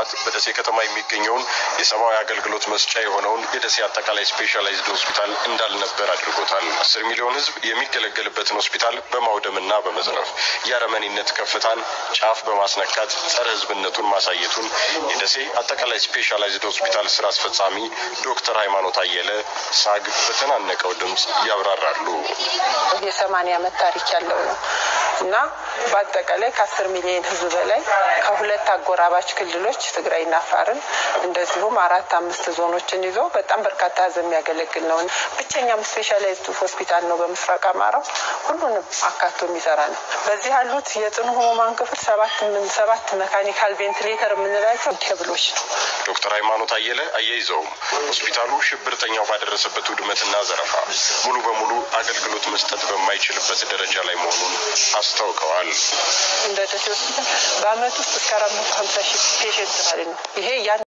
ልማት በደሴ ከተማ የሚገኘውን የሰብአዊ አገልግሎት መስጫ የሆነውን የደሴ አጠቃላይ ስፔሻላይዝድ ሆስፒታል እንዳልነበር አድርጎታል። አስር ሚሊዮን ሕዝብ የሚገለገልበትን ሆስፒታል በማውደምና በመዝረፍ የአረመኔነት ከፍታን ጫፍ በማስነካት ጸረ ሕዝብነቱን ማሳየቱን የደሴ አጠቃላይ ስፔሻላይዝድ ሆስፒታል ስራ አስፈጻሚ ዶክተር ሃይማኖት አየለ ሳግ በተናነቀው ድምፅ ያብራራሉ። የሰማንያ ዓመት ታሪክ ያለው ነው እና በአጠቃላይ ከአስር ሚሊዮን ህዝብ በላይ ከሁለት አጎራባች ክልሎች ትግራይና አፋርን እንደዚሁም አራት አምስት ዞኖችን ይዞ በጣም በርካታ ህዝብ የሚያገለግል ነው። ብቸኛም ስፔሻላይዝድ ሆስፒታል ነው በምስራቅ አማራው ሁሉንም አካቶ የሚሰራ ነው። በዚህ ያሉት የጽኑ ህሙማን ክፍል ሰባት ሰባት መካኒካል ቬንቲሌተር የምንላቸው ኬብሎች ነው። ዶክተር ሃይማኖት አየለ አያይዘውም ሆስፒታሉ ሽብርተኛው ባደረሰበት ውድመትና ዘረፋ ሙሉ በሙሉ አገልግሎት መስጠት በማይችልበት ደረጃ ላይ መሆኑን አስታውቀዋል። እንደ ደሴ ሆስፒታል በአመት ውስጥ እስከ አራት መቶ ሀምሳ ሺህ ፔሽንት ማለት ነው። ይሄ ያን